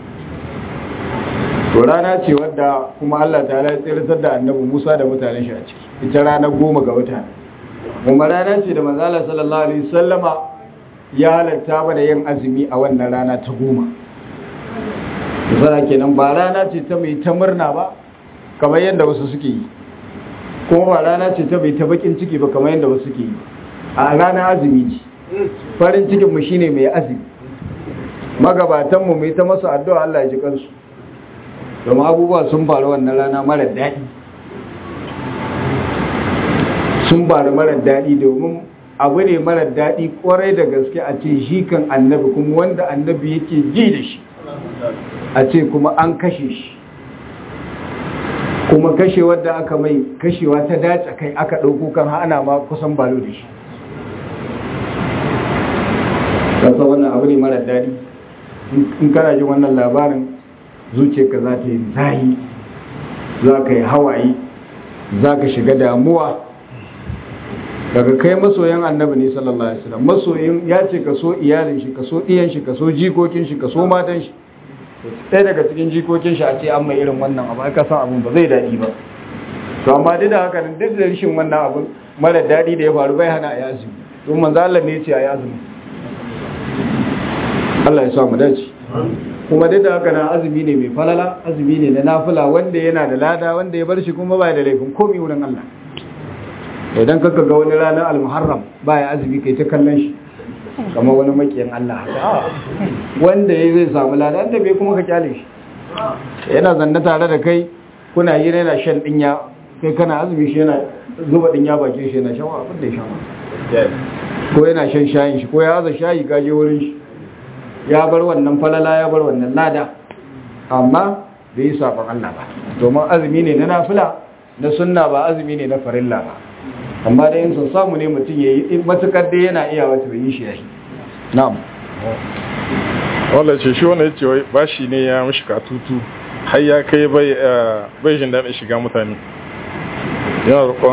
to rana ce wadda kuma Allah ta'ala ya tsiratar da annabi Musa da mutanen shi a ciki ita ranar goma ga wata kuma rana ce da manzala sallallahu alaihi wasallama ya halatta ba da yin azumi a wannan rana ta goma misala kenan ba rana ce ta mai ta murna ba kamar yadda wasu suke yi kuma ba rana ce ta mai ta bakin ciki ba kamar yadda wasu suke yi a rana azumi ce farin cikin mu shine mai azumi magabatan mu mai ta masa addu'a Allah ya ji kansu domin abubuwa sun faru wannan rana mara daɗi sun faru mara daɗi domin abu ne mara daɗi kwarai da gaske a ce shi kan annabi kuma wanda annabi yake ji da shi a ce kuma an kashe shi kuma kashe wadda aka mai kashewa ta dace kai aka ɗauko kan hana ma kusan balo da shi kasa wannan abu ne mara daɗi in kana jin wannan labarin zuciyarka za ta yi zahi za ka yi hawaye za ka shiga damuwa daga kai masoyan annabi ne sallallahu alaihi wasallam masoyin ya ce ka so iyalin shi ka so iyan shi ka so jikokin shi ka so matan shi ɗaya daga cikin jikokin shi a ce an mai irin wannan abu aka san abun ba zai daɗi ba to amma duk da haka duk da rashin wannan abun mara daɗi da ya faru bai hana a yi azumi don manzo Allah ne ya ce a yi azumi Allah ya sa mu dace kuma duk da haka na azumi ne mai falala azumi ne na nafila wanda yana da lada wanda ya bar shi kuma ba da laifin komai wurin Allah idan kaka ga wani ranar al-muharram ba ya azumi kai ta kallon shi kamar wani makiyin Allah wanda ya zai samu lada da bai kuma ka kyale shi yana zanna tare da kai kuna yi yana shan dinya kai kana azumi shi yana zuba dinya bakin shi yana shan abin da ya sha ko yana shan shayin shi ko ya haza shayi gaje wurin shi ya bar wannan falala ya bar wannan lada amma bai yi sabon Allah ba domin azumi ne na nafila na sunna ba azumi ne na farilla ba amma da yin sun samu ne mutum ya yi matukar dai yana iya wata bai yi shi ya yi na'am wanda ce shi wanda ya ce wai bashi ne ya mishi katutu har ya kai bai bai jin daɗin shiga mutane yana roƙon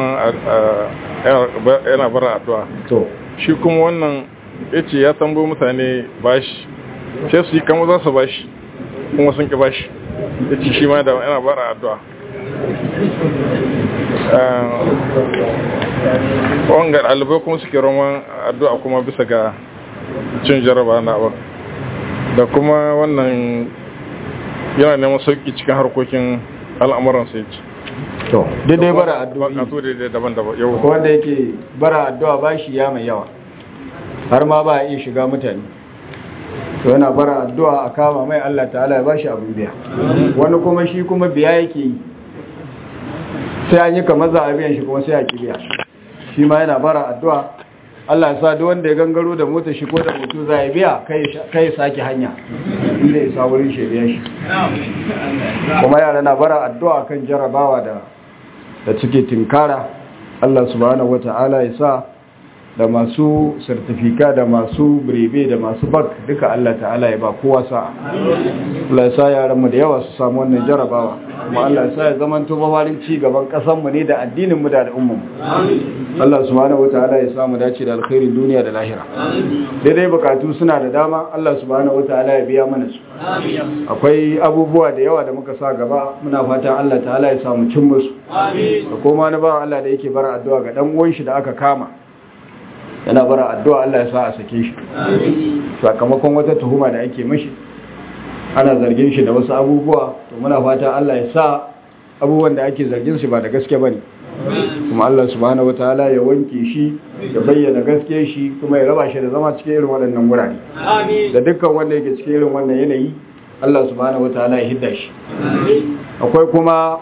yana bara addu'a to shi kuma wannan ya ce ya tambo mutane bashi sai su yi kama za su bashi kuma sun ki bashi ya ce shi ma da yana bara addu'a wangar ɗalibai kuma suke roman addu'a kuma bisa ga cin jaraba na ba da kuma wannan yana neman sauƙi cikin harkokin al'amuran sai ce to daidai bara addu'a bukatu daidai daban-daban yau ko wanda yake bara addu'a bashi ya mai yawa har ma ba a iya shiga mutane to yana bara addu'a a kama mai Allah ta'ala ya bashi abin biya wani kuma shi kuma biya yake yi sai an yi kamar za a biyan shi kuma sai a ki biya shi ma yana bara addu'a Allah ya sa duk wanda ya gangaro da mota shi ko da mutu za ya biya kai ya sake hanya inda ya sa wurin shi ya biya shi kuma yara na bara addu'a kan jarabawa da da suke tinkara Allah subhanahu wata'ala ya sa da masu sertifika da masu birebe da masu bak duka Allah ta'ala ya ba kowa sa Allah ya sa yaranmu da yawa su samu wannan jarabawa kuma Allah ya sa ya zama to mafarin ci gaban kasanmu ne da addininmu da al'ummarmu Allah subhanahu wata'ala ya samu dace da alkhairin duniya da lahira daidai bukatu suna da dama Allah subhanahu wata'ala ya biya mana su akwai abubuwa da yawa da muka sa gaba muna fatan Allah ta'ala ya samu cin musu da kuma na ba Allah da yake bara addu'a ga dan uwan shi da aka kama yana bara addu'a Allah ya sa a sake shi sakamakon wata tuhuma da ake mashi ana zargin shi da wasu abubuwa to muna fata Allah ya sa abubuwan da ake zargin shi ba da gaske bane kuma Allah subhanahu wataala ya wanke shi ya bayyana gaske shi kuma ya raba shi da zama cikin irin waɗannan gurare da dukkan wanda yake cikin irin wannan yanayi Allah subhanahu wataala ya hidda shi akwai kuma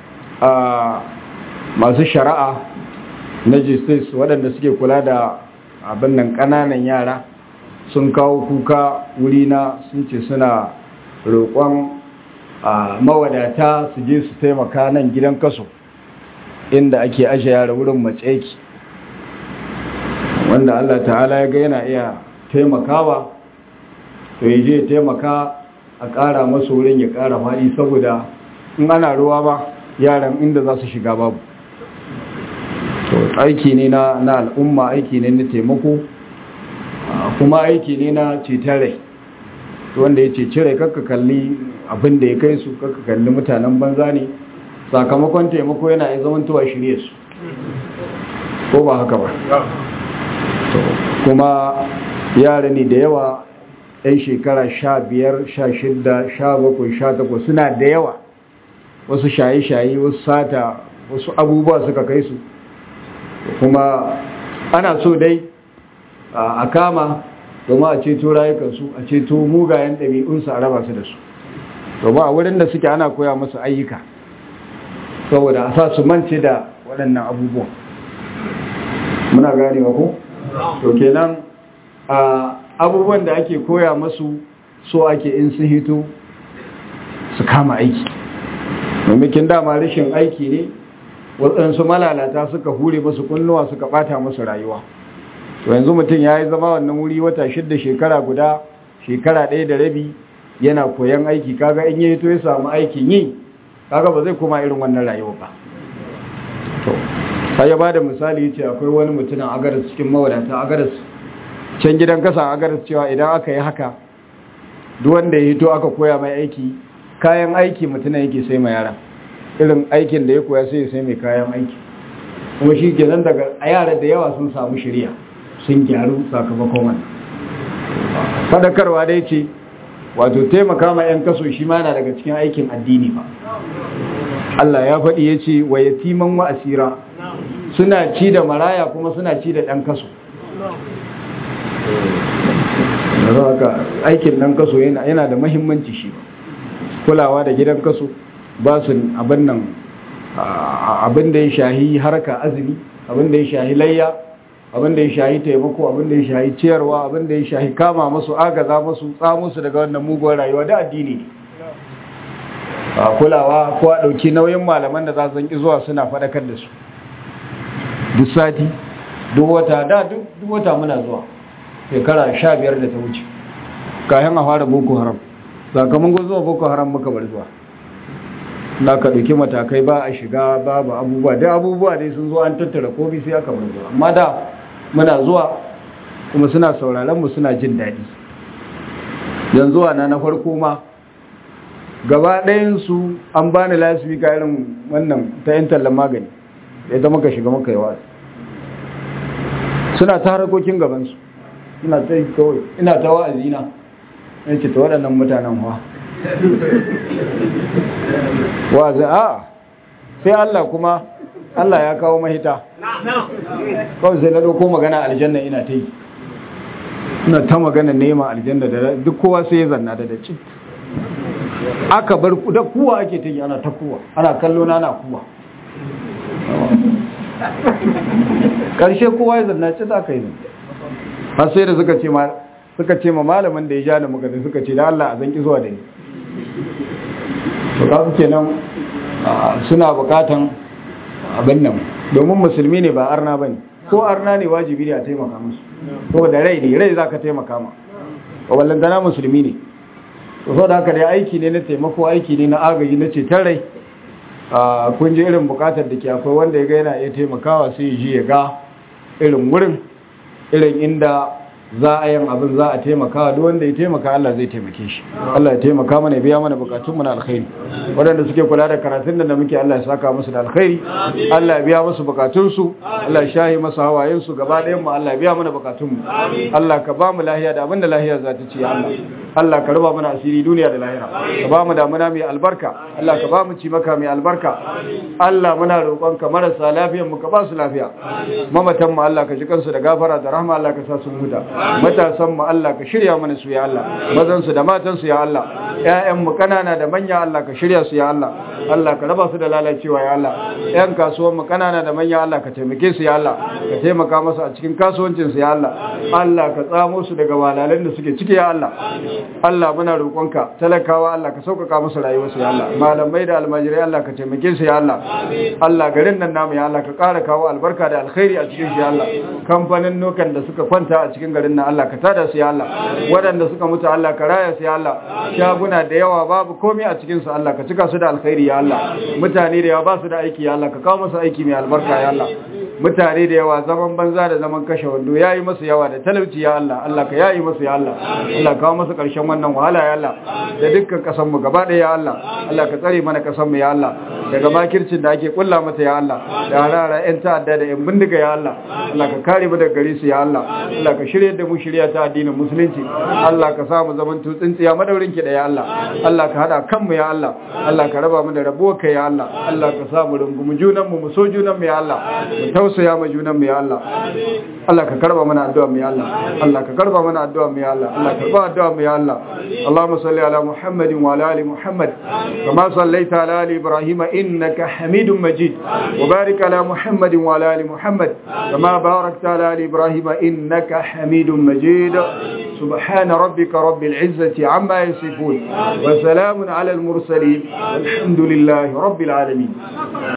masu shari'a na justice waɗanda suke kula da abin nan ƙananan yara sun kawo kuka wurina sun ce suna roƙon mawadata su je su taimaka nan gidan kaso inda ake ashe yara wurin matseki wanda Allah ta'ala ya ga yana iya taimakawa to ya je taimaka a ƙara masu wurin ya ƙara faɗi saboda in ana ruwa ba yaran inda za su shiga babu aiki ne na al'umma aiki ne na taimako kuma aiki ne na ceton rai wanda ya ceci rai kakka kalli abin da ya kai su kakka kalli mutanen banza ne sakamakon taimako yana ya zamantowa shirye su ko ba haka ba kuma yara ne da yawa 'yan shekara sha biyar sha shidda sha bakwai sha takwas suna da yawa wasu shaye-shaye wasu sata wasu abubuwa suka kai su kuma ana so dai a kama domin a ceto rayukansu a ceto mugayen ɗabi'unsu a raba su da su domin a wurin da suke ana koya musu ayyuka saboda a sa su mance da waɗannan abubuwan muna gane ko to kenan a abubuwan da ake koya masu so ake in sun hito su kama aiki mamakin dama rashin aiki ne waɗansu malalata suka hure masu kunnuwa suka ɓata masu rayuwa to yanzu mutum ya yi zama wannan wuri wata shidda shekara guda shekara ɗaya da rabi yana koyan aiki kaga in yi to ya samu aikin yi kaga ba zai koma irin wannan rayuwa ba to sai ya bada misali yace akwai wani mutumin agaras cikin mawadata agaras can gidan kasa agaras cewa idan aka yi haka duk wanda ya hito aka koya mai aiki kayan aiki mutumin yake sai mai yara irin aikin da ya koya sai ya sai mai kayan aiki kuma shi kenan daga a yara da yawa sun samu shirya sun gyaru sakamakon wannan fadakarwa dai ce wato taimaka ma 'yan kaso shi ma na daga cikin aikin addini ba Allah ya faɗi ya ce wa yatiman wa asira suna ci da maraya kuma suna ci da ɗan kaso haka aikin ɗan kaso yana da mahimmanci shi kulawa da gidan kaso ba su abin nan abin da ya shahi harka azumi abin da ya shahi layya abin da ya shahi taimako abin da ya shahi ciyarwa abin da ya shahi kama masu agaza masu tsamusu daga wannan muguwar rayuwa da addini ne a kulawa ko a ɗauki nauyin malaman da za su zanki zuwa suna faɗakar da su duk sati duk wata da duk wata muna zuwa shekara sha biyar da ta wuce kayan a fara boko haram sakamakon zuwa boko haram muka bar zuwa na ka ɗauki matakai ba a shiga babu abubuwa da abubuwa dai sun zo an tattara komi sai aka bar zuwa amma da muna zuwa kuma suna sauraron mu suna jin daɗi yanzu na na farko ma gaba ɗayansu an bani lasfi ka irin wannan ta yin tallan magani da ita muka shiga muka yi wa suna ta harkokin gabansu ina ta yi kawai ina ta wa'azi na ya ce ta waɗannan mutanen wa wa'azi a sai Allah kuma Allah ya kawo mahita kawai sai na ɗauko magana aljanna ina ta yi ina ta magana neman aljanna da duk kowa sai ya zanna da da cik aka bar da kuwa ake ta yi ana ta kuwa ana kallo na na kuwa ƙarshe kowa ya zanna ce za ka yi har sai da suka ce ma suka ce ma malamin da ya ja da muka da suka ce da Allah a zanki zuwa da ni to ka suke nan suna bukatan abin nan domin musulmi ne ba arna bane ko arna ne wajibi ne a taimaka musu ko da rai ne rai za ka taimaka ma wallantana musulmi ne so da haka dai aiki ne na taimako aiki ne na agaji na ceton rai kun ji irin bukatar da ke akwai wanda ya ga yana iya taimakawa sai ya ji ya ga irin wurin irin inda za a yin abin za a taimakawa duk wanda ya taimaka Allah zai taimake shi Allah ya taimaka mana biya mana bukatun mu na alkhairi waɗanda suke kula da karatun da muke Allah ya saka musu da alkhairi Allah ya biya musu bukatun su Allah ya shahi masa hawayen su gaba ɗayan mu Allah ya biya mana bukatun mu Allah ka ba mu lahiya da abin da lahiya za ta ci Allah Allah ka raba mana asiri duniya da lahira ka ba mu damuna mai albarka Allah ka ba mu ci maka mai albarka Allah muna roƙon ka marasa lafiyan mu ka ba su lafiya mamatan mu Allah ka ji kansu da gafara da rahma Allah ka sa su huta matasan mu Allah ka shirya mana su ya Allah mazan su da matan su ya Allah ƴaƴan mu kanana da manya Allah ka shirya su ya Allah Allah ka raba su da lalacewa ya Allah ƴan kasuwan mu kanana da manya Allah ka taimake su ya Allah ka taimaka musu a cikin kasuwancin su ya Allah Allah ka tsamo su daga walalan da suke ciki ya Allah Allah muna roƙonka talakawa Allah ka sauƙaƙa musu rayuwarsu ya Allah malamai da almajirai Allah ka taimake su ya Allah Allah garin nan namu ya Allah ka ƙara kawo albarka da alkhairi a cikin shi ya Allah kamfanin nokan da suka kwanta a cikin garin nan Allah ka tada su ya Allah waɗanda suka mutu Allah ka raya su ya Allah shaguna da yawa babu komai a cikin su Allah ka cika su da alkhairi ya Allah mutane da yawa ba su da aiki ya Allah ka kawo musu aiki mai albarka ya Allah mutane da yawa zaman banza da zaman kashe wando yayi musu yawa da talauci ya Allah Allah ka yayi musu ya Allah Allah kawo musu karshen wannan wahala ya Allah da dukkan kasan mu gaba ɗaya ya Allah Allah ka tsare mana kasan mu ya Allah daga makircin da ake kulla mata ya Allah da harara yan ta'adda da yan bindiga ya Allah Allah ka kare mu daga gare su ya Allah Allah ka shirye da mu shirya ta addinin musulunci Allah ka sa mu zaman tsintsiya madaurin ki da ya Allah Allah ka hada kanmu ya Allah Allah ka raba mu da rabuwar ka ya Allah Allah ka sa mu rungumi junan mu mu so junan mu ya Allah mu tausaya ma junan mu ya Allah Allah ka karba mana addu'a mu ya Allah Allah ka karba mana addu'a mu ya Allah Allah ka karba addu'a mu ya Allah Allahumma salli ala Muhammadin wa ala ali Muhammad kama sallaita ala ali Ibrahim innaka Hamidum Majid wa barik ala Muhammadin wa ala ali Muhammad kama barakta ala ali Ibrahim innaka Hamidum Majid سبحان ربك رب العزة عما يصفون وسلام على المرسلين والحمد لله رب العالمين